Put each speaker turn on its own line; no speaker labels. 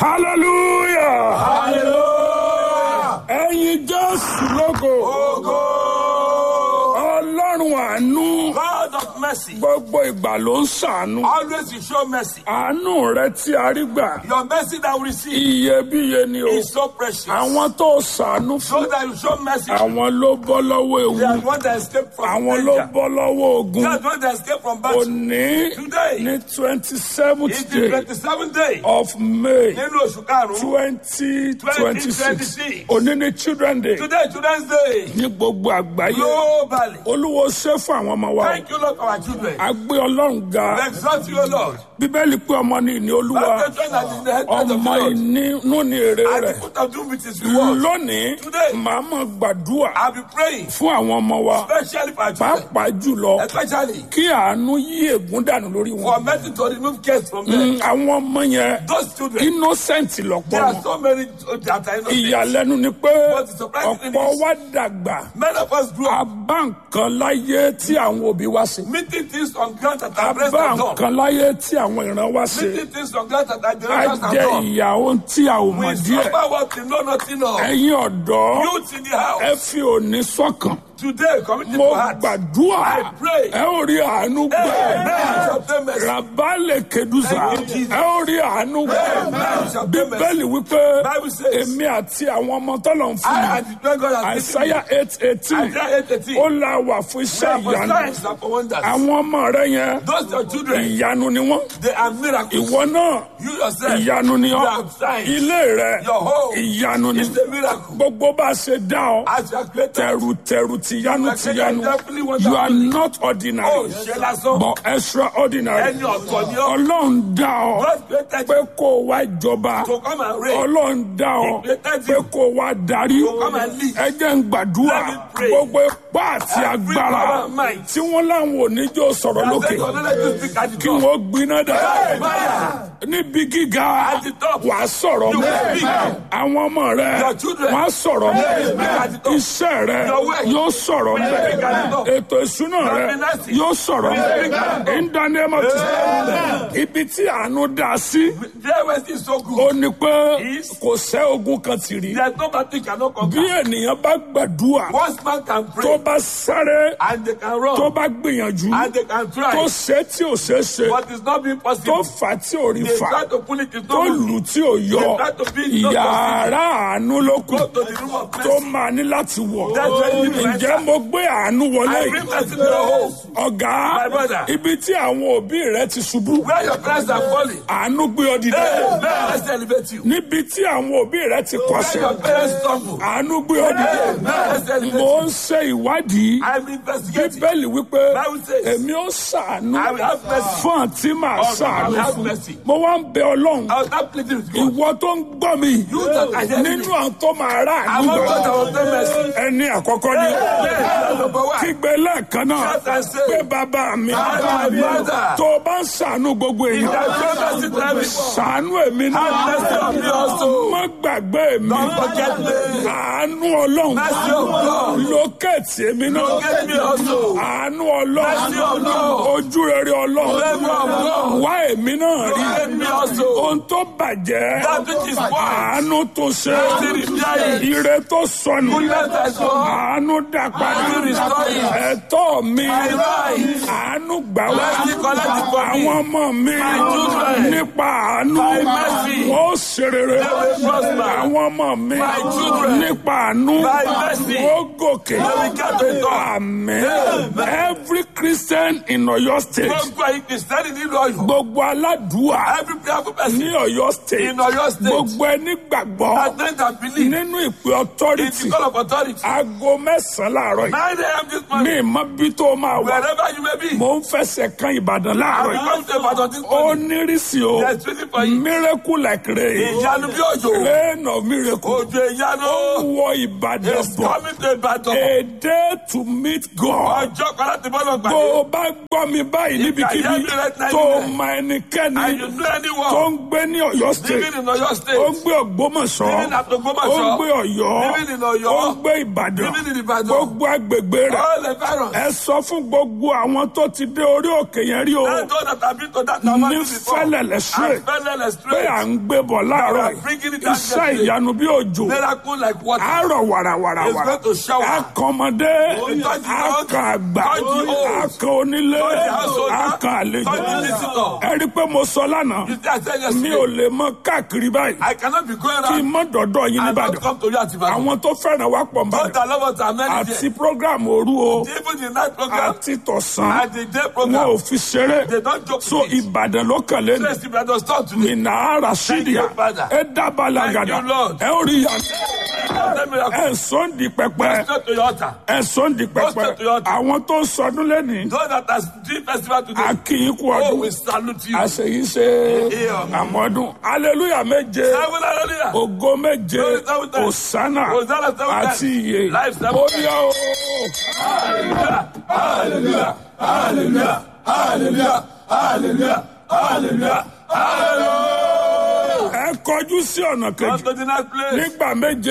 hallelujah
Hallelujah.
ẹ̀yin jésù lógo
Ogo.
ọlọ́run àánú
God of mercy.
gbogbo ìgbà ló ń ṣàánú
Always you show mercy.
àánú rẹ tí a rí gbà
Your mercy that we receive
iyebíye ni o
is so precious.
àwọn tó ṣàánú
So
fún
that you show mercy.
àwọn ló bọ́ lọ́wọ́
They are
ewu
the one that escaped from
àwọn ló
danger.
bọ́ lọ́wọ́ ogun
They are the one that escaped from battle.
òní
Today.
ní twenty seventh
It's the
day
27th day.
of may
Nínú oṣù karùn-ún.
twenty twenty six
2026.
òní ní children day
Today, children's day.
ní gbogbo àgbáyé
Globally.
olúwo ṣe fún àwọn ọmọ wa
Thank you, Lord, for our children.
a gbé ọlọ́run ga
We exalt you, O Lord.
bíbélì pé ọmọ ní ìní olúwa
That's the children that is the head of the
ọmọ
Lord.
ìnínú ní èrè
And the
rẹ̀
fruit of doom with his reward.
lónìí
Today.
màá mọ̀ gbàdúrà
I'll be praying,
fún àwọn ọmọ wa
especially for our children.
pàápàá jùlọ
Especially
kí àánú yí ègún dànù lórí wọn
for mercy to remove cares from them.
Mm, àwọn ọmọ yẹn
Those children,
innocent lọ́pọ̀
there are
wọn
so many that are innocent.
ìyàlẹ́nu ni pé
But the surprising thing
ọ̀pọ̀
is-
wa dàgbà
Many of us grew
a
up
bá nǹkan láyé tí àwọn òbí wa ṣe
meeting things on ground that
a
our parents
bá
have done.
nǹkan láyé tí àwọn ìran wa ṣe
Meeting things on ground that our
a
generations have
jẹ
done.
ìyà ohun tí a ò mọ̀
We
díẹ̀
suffer what we know nothing of.
ẹ̀yin ọ̀dọ́
Youth in the house.
ẹ fi òní sọ́kàn
Today, committed
mo
to heart.
gbàdúrà
I pray.
ẹ ó rí àánú gbà
Amen. Shall obtain mercy.
rabalẹ̀ kedusa
Thank you, Jesus.
ẹ ó rí àánú gbà
Amen. Shall obtain mercy.
bíbélì wípé
Bible says,
èmi àti àwọn ọmọ tọ́lọ̀ ń
I
fún
and the great God has given
àìsáyà eight eighteen
Isaiah 8:18.
ó la wà fún
We
iṣẹ́
are for
ìyanu
signs and for wonders.
àwọn ọmọ rẹ yẹn
Those your children,
ìyanu ni wọ́n
they are miracles.
ìwọ náà
You yourself,
ìyanu ni
you
ọ́
are signs.
ilé rẹ
Your home
ìyanu ni
is a miracle.
gbogbo bá a ṣe dá ọ
As you are created,
tẹrùtẹrù tìyanu tìyanu
definitely wonderful.
you are not
oh,
ordinary
ṣe lásán.
but extraordinary
Ẹni ọ̀tọ̀ ni ọ́.
ọlọ́run dá ọ
God created
pé
you
kó o wá jọba
to come and reign.
ọlọ́run dá ọ
He created
pé
you
kó o wá darí
to come and lead.
ẹ jẹ́ ń gbàdúrà
Let me pray.
gbogbo ipá àti
Every
agbára
power and might.
tí wọ́n láwọn oníjó sọ̀rọ̀ lókè
Say, "God, let you speak at the
kí
top."
wọ́n gbiná dà
Fire.
níbi gíga
At the top.
wà á sọ̀rọ̀
You
mọ́
will speak.
àwọn ọmọ rẹ
Your children.
wọ́n á sọ̀rọ̀ mọ́
They will speak at the top.
iṣẹ́ rẹ
Your work.
yóò sọ̀rọ̀ mọ́
speak at the top.
ètò ìṣúná
Your
rẹ
finances.
yóò sọ̀rọ̀
will speak at the
mọ́ in the name of Jesus ibi tí àánú dá sí
Their ways is so
ó
good.
ní pé
Is-
kò sẹ́ ogun kan tì rí
There's no battle cannot
bí
conquer.
ènìyàn bá gbàdúrà
Once man can
tó
pray
bá sáré
and they can
tó
run
bá gbìyànjú
and they can
tó
try,
ṣe tí ò ṣe é ṣe
but it's not being
tó
possible.
fà tí ò rí
They
fà
try to pull it, it's
tó
not
lù
moving.
tí ò yọ
They try to beat, it's not
yàrá àánú ló kù
Go to the room of
tó
mercy.
máa ní láti wọ̀
That's where you need to
ǹjẹ́
enter.
mo gbé àánú wọlé
I bring mercy to your home.
ọ̀gá
My brother.
ibi tí àwọn òbí rẹ ti ṣubú
Where your parents are falling,
àánú gbé ọ dìde
hey, let's elevate you.
níbi tí àwọn òbí rẹ ti
Where
kọsẹ̀
your parents stumble,
àánú gbé ọ dìde
hey, let's elevate
mo
you.
ń ṣe ìwádìí
I'm investigating.
bíbélì wípé
Bible says,
èmi ó ṣàánú
I will have mercy.
fún àǹtí màá
Oh, I
ṣàánú
will have
fún
mercy.
mo wá ń bẹ ọlọ́run
I was not pleading with God.
ìwọ tó ń gbọ́ mi
You that are hearing
nínú
me.
àwọn tó máa rà
I'm not God that
nígbà
will obtain mercy.
ẹni àkọ́kọ́ ni
Hey, that's number one.
kígbe lẹ́ẹ̀kan náà
Shout and say,
pé bàbá mi
Father, my father.
tó o bá ń ṣàánú gbogbo
If
èèyàn
I show mercy to everyone,
ṣàánú èmi náà
have mercy on me also.
má gbàgbé mi
Don't forget me.
àánú ọlọ́run
Mercy of God.
lókèétì èmi náà
Forget me also.
àánú ọlọ́run
Mercy of God.
ojú rere ọlọ́run
Favor of God.
wá èmi náà rí
Forget me also.
ohun tó bàjẹ́
That which is spoiled.
àánú tó ṣe
Mercy repair it.
ire tó sọnù
Goodness has gone.
àánú dá padà
Mercy restore it.
ẹ̀tọ́ mi
My right.
àánú gbà wá
Mercy collect it for me.
àwọn ọmọ mi
My children.
nípa àánú
My mercy.
wọ́n ṣe rere
They will prosper.
àwọn ọmọ mi
My children.
nípa àánú
My mercy.
wọ́n gòkè
They will get to the top.
amen
Amen.
every christian in Ọ̀yọ́ state
Gbogbo ẹ̀yin Kìrìsìtẹ́nì nínú Ọ̀yọ́.
gbogbo aládùúà
Every prayerful person
ní Ọ̀yọ́ state
in Ọ̀yọ́ state.
gbogbo ẹni gbàgbọ́
That think and believe
nínú ìpè
in
authority
the call of authority.
aago mẹ́sàn-án láàárọ̀ yìí
9 a.m. this
ní
morning.
ìmọ̀ bí tó máa wà
Wherever you may be.
mò ń fẹsẹ̀ kan Ìbàdàn láàárọ̀
I
yìí
come to Ibadan this
ó
morning.
nírìsì o
There's waiting for you.
miracle like rain
Ìyanu bí òjò.
rain of miracle
Òjò ìyanu.
wọ Ìbàdàn
It's
bọ̀
coming to Ibadan.
a day day to meet God.
Ọjọ́ kan láti bọ́ lọ
Bó
gbàdé.
o bá gbọ́ mi báyìí níbikíbi tó o mọ ẹnikẹ́ni
And you know
tó
anyone
ń gbé ní Ọ̀yọ́ state
living in Oyo
ó ń
state,
gbé Ògbómọ̀ṣọ́
living at
ó ń
Ogbomoso,
gbé Ọ̀yọ́
living in Ọ̀yọ́,
ó ń gbé Ìbàdàn
living in Ìbàdàn,
gbogbo agbègbè rẹ̀
all the virus.
ẹ sọ fún gbogbo àwọn tó ti dé orí òkè yẹn rí o
Let those that have been to that
ní
mountain before.
Fẹ́lẹ́lẹ̀ straight
And Fẹ́lẹ́lẹ̀
pé
straight.
à ń gbé bọ̀ láàárọ̀
We are bringing it down
iṣẹ́
gently.
ìyanu bí òjò
Miracle like water.
àárọ̀
It's
wàràwàràwàrà
going to shower.
akọmọdé
touch the old,
akàn àgbà
touch the old,
akàn onílé
touch the householder,
akàn àlejò
touch the visitor.
ẹ rí i pé mo sọ lánàá
You see, I said
mi ò
yesterday,
lè mọ káàkiri báyìí
I cannot be going
kí n
around
mọ dọ̀dọ̀ yín
and not
nìbàdàn
come to you at Ibadan.
àwọn tó fẹ́ràn wá pọ̀
Those
nìbàdàn
that love us are many
àti
there.
program òru o
Even the night program
àti tọ̀sán
and the day
wọn
program,
ò fi ṣeré
they don't joke
so
with it.
ìbàdàn ló kàn lé ní
Yes, Ibadan start today.
ìnáhàrà sídìá
you, Father.
ẹ dábàlà
Thank
gàdà
you, Lord.
ẹ ó rí yàtọ̀
Let me have
ẹ sọ ń di pẹpẹ
straight to your altar.
ẹ sọ ń di pẹpẹ
straight to your altar.
àwọn tó ń sọdún lẹ́nìí
Those that are doing festival today,
akínyìn kú
oh,
ọdún
we salute you.
àṣeyí ṣe àmọ́dún aleluya méje
Seven hallelujah.
ògo méje
Glory seven times.
òsánà
Hosanna seven times.
àti iye
Life seven
ó
times.
yá o.
Hallelujah. Hallelujah. Hallelujah. Hallelujah. Hallelujah. Hallelujah. Hallelujah.
ẹ kọjú sí ọ̀nà
Come
kejì
to the next place.
nígbà méje